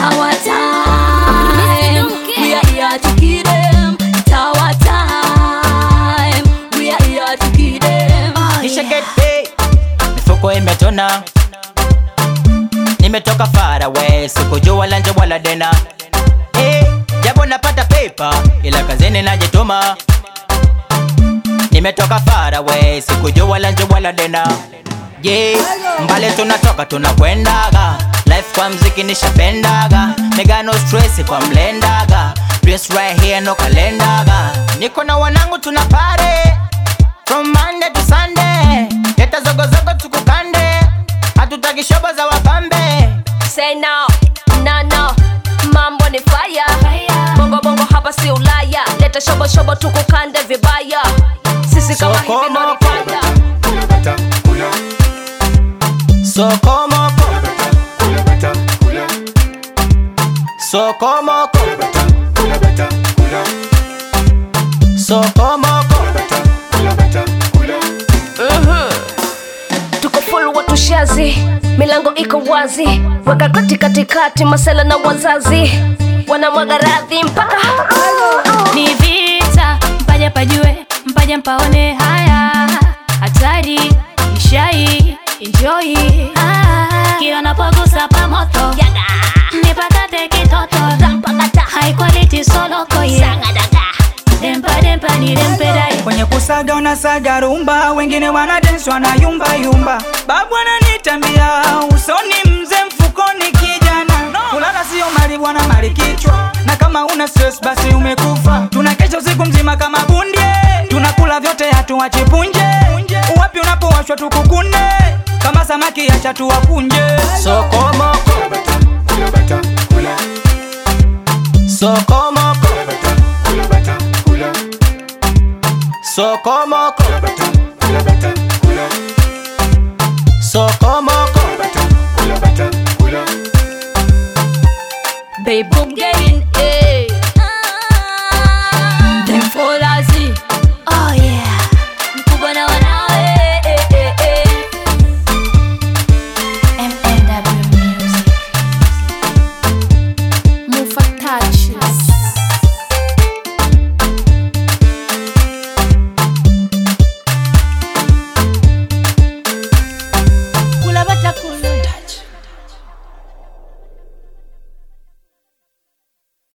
our time. We are here to kill them. It's our time. We are here to kill them. Nisha get paid, mifuko imetona, nimetoka far away, sikujua lanje wala dena. Hey, japo napata paper, ila kazini najituma. Nimetoka far away, sikujua lanje wala dena. Yeah, mbali tunatoka tunakwendaga, life kwa mziki nishapendaga, mega no stress kwa mlendaga, dress right here no kalendaga, niko na wanangu tuna pare From Monday to Sunday Leta zogo zogo tukukande Hatutaki shobo za wapambe Say no, no, no. Mambo ni fire. Bongo bongo hapa si Ulaya. Leta shobo shobo tukukande vibaya. Sisi kama Soko hivi ndo moko. nipaya. Sokomoko Sokomoko Sokomoko tuko full watu shazi, milango iko wazi, weka kati katikati, masela na wazazi wanamwaga radhi mpaka ni vita mpaja pajue mpaja mpaone haya hatari ishai enjoy ah, kila napogusa pamoto nipakate kitoto high quality soloko yeah. dempa dempa ni dempedai kwenye kusaga unasaga rumba, wengine wana dance wana yumba yumba. Babu ananitambia usoni, mzee mfukoni, kijana kulala sio mali bwana, mali kichwa, na kama una stress basi umekufa. Tunakesha usiku mzima kama bundie, tunakula vyote hatuachi punje. Uwapi unapowashwa tukukune, kama samaki acha tuwakunje. Sokomoko Sokomoko Sokomoko